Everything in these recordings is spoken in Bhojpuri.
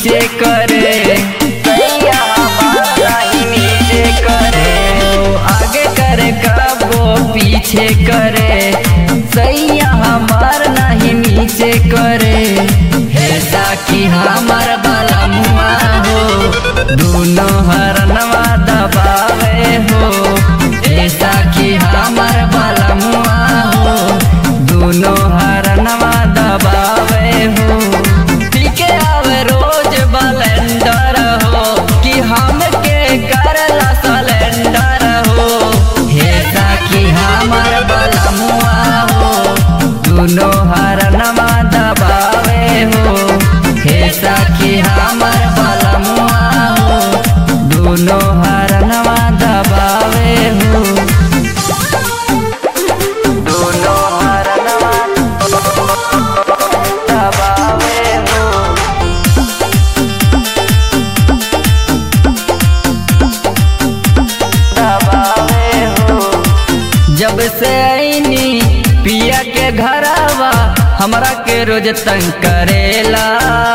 नीचे करे सैया हमार नहीं नीचे करे ओ, आगे करे कबो पीछे करे सैया हमार नहीं नीचे करे हे साकी हमार बाला मुआ हो दोनों हरनवा दबावे हो हे साकी हमार बाला मुआ हो दोनों हरनवा दबावे हो पीके आवे रोज बलेंडर हो कि हमके करला सलेंडर हो हे साकी हमार बलमुआ हो दोनों हरनवा दबावे हो हे साकी हमार बलमुआ हो दोनों हरनवा दबावे हो दोनों हरनवा दबावे हो दबावे हो जब से आईनी पिया के घरवा हमरा के रोज तंग करेला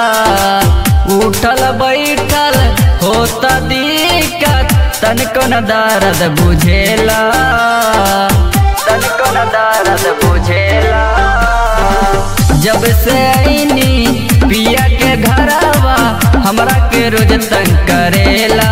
उठल बैठल होता दिक्कत तनिको न दर्द बुझेला तनिको न दर्द बुझेला जब से आईनी पिया के घरवा हमरा के रोज तंग करेला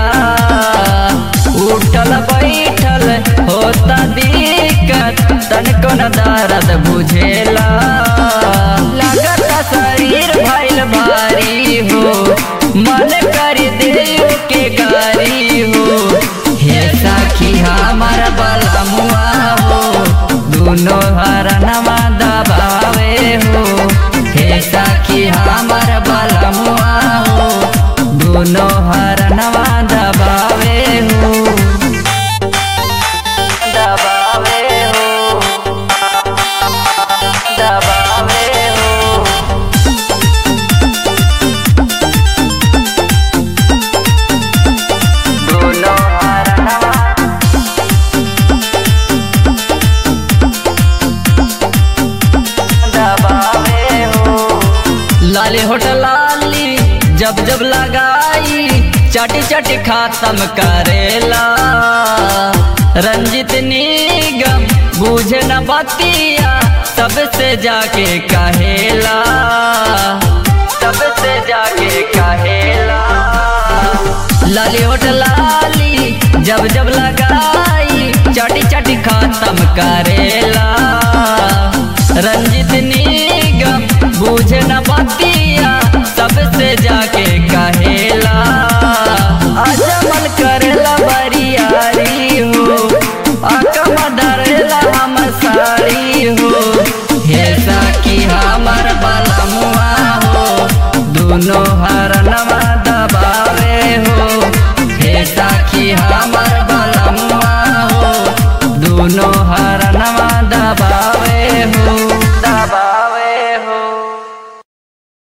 उठल बैठल होता दिक्कत तनिको न दर्द बुझेला लगता शरीर भइल भारी हो मन कर देव के गारी हो हे साखी हमार बलमुआ हो दोनों हरनवा दबावे हो हे साखी हमार बलमुआ हो दोनों हरनवा दबावे हो दबावे हो दबावे हो दोनों हरनवा दबावे हो लाली होटल लाली जब जब लगाई चाटी चाटी खातम करेला रंजित निगम बूझे न बतिया सबसे जाके कहेला सबसे जाके कहेला लाली होटल लाली जब जब लगाई चाटी चाटी खातम करेला रंजित निगम बूझे न बतिया सबसे जाके कहेला अजमल करेला बरियारी हो अकम डरेला हम साड़ी हो हे साकी हमार बलमुआ हो दोनों